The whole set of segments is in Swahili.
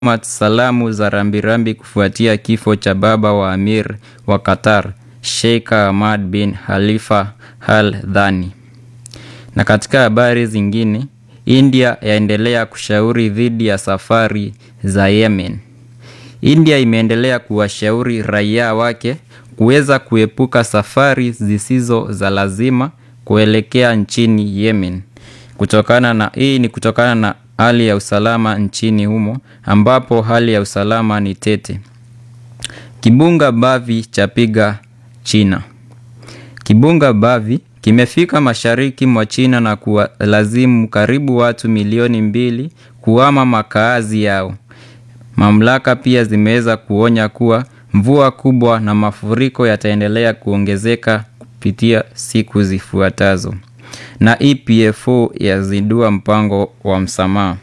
salamu za rambirambi kufuatia kifo cha baba wa Amir wa Qatar, Sheikh Hamad bin Khalifa Al Thani. Na katika habari zingine, India yaendelea kushauri dhidi ya safari za Yemen. India imeendelea kuwashauri raia wake kuweza kuepuka safari zisizo za lazima kuelekea nchini Yemen. Kutokana na hii ni kutokana na hali ya usalama nchini humo ambapo hali ya usalama ni tete. Kibunga Bavi chapiga China. Kibunga Bavi kimefika mashariki mwa China na kuwalazimu karibu watu milioni mbili kuhama makaazi yao. Mamlaka pia zimeweza kuonya kuwa mvua kubwa na mafuriko yataendelea kuongezeka kupitia siku zifuatazo. Na EPFO yazindua mpango wa msamaha.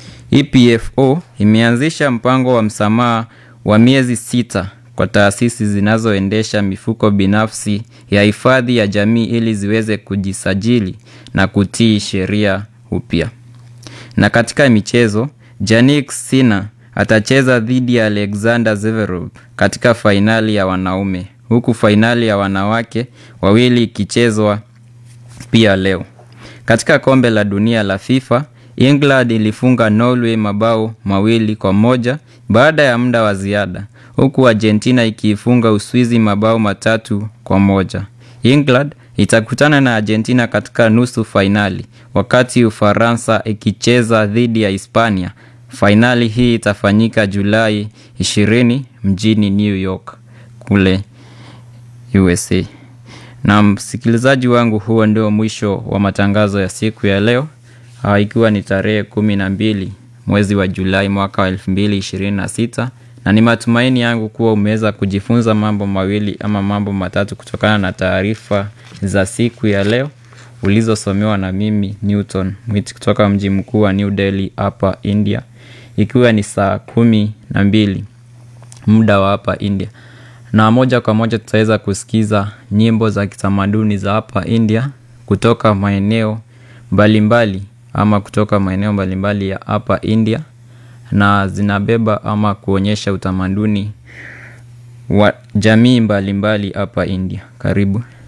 EPFO imeanzisha mpango wa msamaha wa miezi sita kwa taasisi zinazoendesha mifuko binafsi ya hifadhi ya jamii ili ziweze kujisajili na kutii sheria upya. Na katika michezo, Jannik Sinner atacheza dhidi ya Alexander Zverev katika fainali ya wanaume, huku fainali ya wanawake wawili ikichezwa pia leo. Katika kombe la dunia la FIFA, England ilifunga Norway mabao mawili kwa moja baada ya muda wa ziada, huku Argentina ikiifunga Uswizi mabao matatu kwa moja. England itakutana na Argentina katika nusu fainali, wakati Ufaransa ikicheza dhidi ya Hispania. Fainali hii itafanyika Julai 20 mjini New York kule USA. Na msikilizaji wangu, huo ndio mwisho wa matangazo ya siku ya leo, ikiwa ni tarehe kumi na mbili mwezi wa Julai mwaka wa elfu mbili ishirini na sita na ni matumaini yangu kuwa umeweza kujifunza mambo mawili ama mambo matatu kutokana na taarifa za siku ya leo ulizosomewa na mimi Newton Mwiti kutoka mji mkuu wa New Delhi hapa India, ikiwa ni saa kumi na mbili muda wa hapa India na moja kwa moja tutaweza kusikiza nyimbo za kitamaduni za hapa India kutoka maeneo mbalimbali ama kutoka maeneo mbalimbali ya hapa India, na zinabeba ama kuonyesha utamaduni wa jamii mbalimbali hapa India. Karibu.